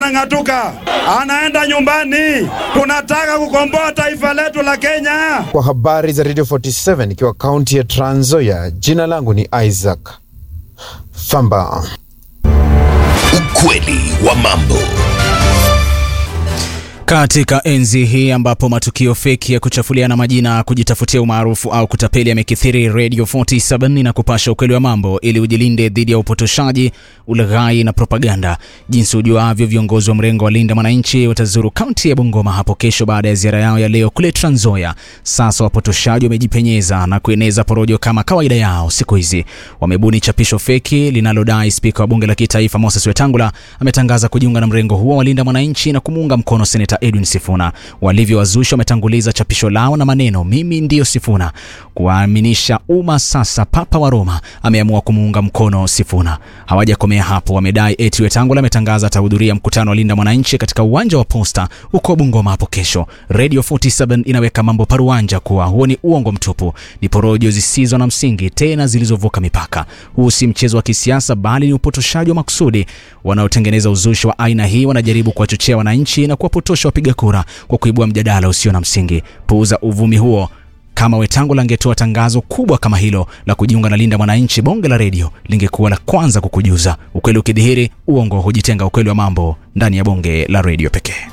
Ng'atuka anaenda nyumbani. Tunataka kukomboa taifa letu la Kenya. Kwa habari za Radio 47 ikiwa kaunti ya Trans Nzoia, jina langu ni Isaac Famba. Ukweli wa mambo. Katika enzi hii ambapo matukio feki ya kuchafuliana majina, kujitafutia umaarufu au kutapeli yamekithiri, Radio 47 inakupasha ukweli wa mambo ili ujilinde dhidi ya upotoshaji, ulaghai na propaganda. Jinsi ujuavyo, viongozi wa mrengo wa Linda Mwananchi watazuru kaunti ya Bungoma hapo kesho baada ya ziara yao ya leo kule Trans Nzoia. Sasa wapotoshaji wamejipenyeza na kueneza porojo kama kawaida yao siku hizi. Wamebuni chapisho feki linalodai spika wa bunge la kitaifa Moses Wetangula ametangaza kujiunga na mrengo huo wa Linda Mwananchi na kumuunga mkono seneta Edwin Sifuna. Walivyowazusha wametanguliza chapisho lao na maneno mimi ndiyo Sifuna, kuwaaminisha umma sasa Papa wa Roma ameamua kumuunga mkono Sifuna. Hawajakomea hapo, wamedai eti Wetangula ametangaza atahudhuria mkutano wa Linda Mwananchi katika uwanja wa Posta huko Bungoma hapo kesho. Radio 47 inaweka mambo paruanja kuwa huo ni uongo mtupu, ni porojo zisizo na msingi, tena zilizovuka mipaka. Huu si mchezo wa kisiasa, bali ni upotoshaji wa makusudi. Wanaotengeneza uzushi wa aina hii wanajaribu kuwachochea wananchi na kuwapotosha wapiga kura kwa kuibua mjadala usio na msingi. Puuza uvumi huo. Kama Wetangula angetoa tangazo kubwa kama hilo la kujiunga na Linda Mwananchi, bonge la redio lingekuwa la kwanza kukujuza. Ukweli ukidhihiri, uongo hujitenga. Ukweli wa mambo ndani ya bonge la redio pekee.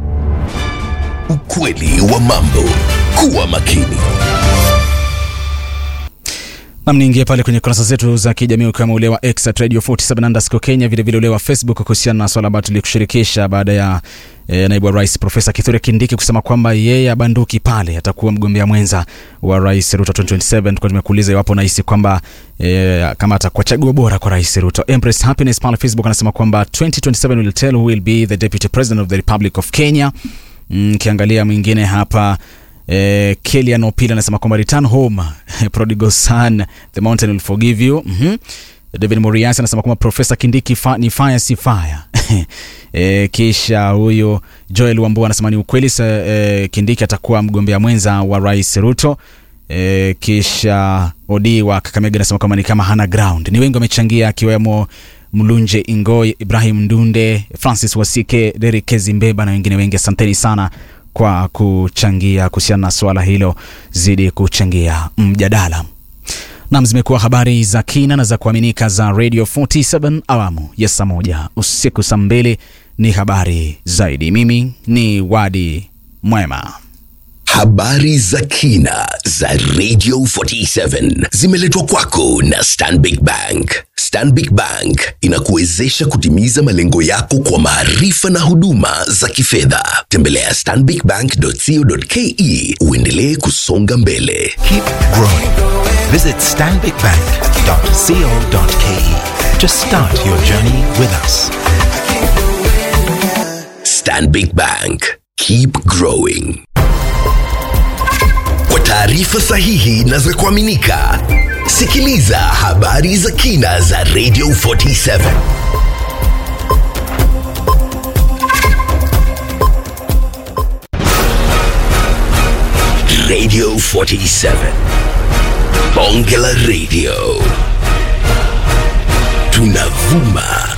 Ukweli wa mambo. Kuwa makini. Nam, niingie pale kwenye kurasa zetu za kijamii ukiwemo ule wa X at Radio 47 underscore Kenya, vilevile ule wa Facebook kuhusiana na swala ambayo tulikushirikisha baada ya e, naibu wa rais Profesa Kithure Kindiki kusema kwamba yeye abanduki pale, atakuwa mgombea mwenza wa rais Ruto 2027. Tulikuwa tumekuuliza iwapo unahisi kwamba e, kama atakuwa chaguo bora kwa rais Ruto. Empress Happiness pale Facebook anasema kwamba 2027 will tell who will be the deputy president of the Republic of Kenya. Kiangalia mm, mwingine hapa Eh, Kelian Opila anasema kwamba return home prodigal son the mountain will forgive you. mm -hmm. David Moriasi anasema kwamba Profesa Kindiki fa, ni fire si fire. eh, kisha huyo Joel Wambua anasema ni ukweli sa, eh, Kindiki atakuwa mgombea mwenza wa Rais Ruto. Eh, kisha Odi wa Kakamega anasema kwamba ni kama hana ground. Ni wengi wamechangia akiwemo Mlunje Ingoi, Ibrahim Ndunde, Francis Wasike, Derek Kezimbeba na wengine wengi. Asanteni sana kwa kuchangia kuhusiana na swala hilo, zidi kuchangia mjadala. Nam, zimekuwa habari za kina na za kuaminika za Radio 47 awamu ya saa moja usiku saa mbili ni habari zaidi. Mimi ni Wadi Mwema. Habari za kina za Radio 47 zimeletwa kwako na Stanbic Bank. Stanbic Bank inakuwezesha kutimiza malengo yako kwa maarifa na huduma za kifedha. Tembelea stanbicbank.co.ke uendelee kusonga mbele. Keep growing. Visit stanbicbank.co.ke to start your journey with us. Stanbic Bank. Keep growing. Kwa taarifa sahihi na za kuaminika, sikiliza habari za kina za Radio 47. Radio 47. Bonge la Radio. Tunavuma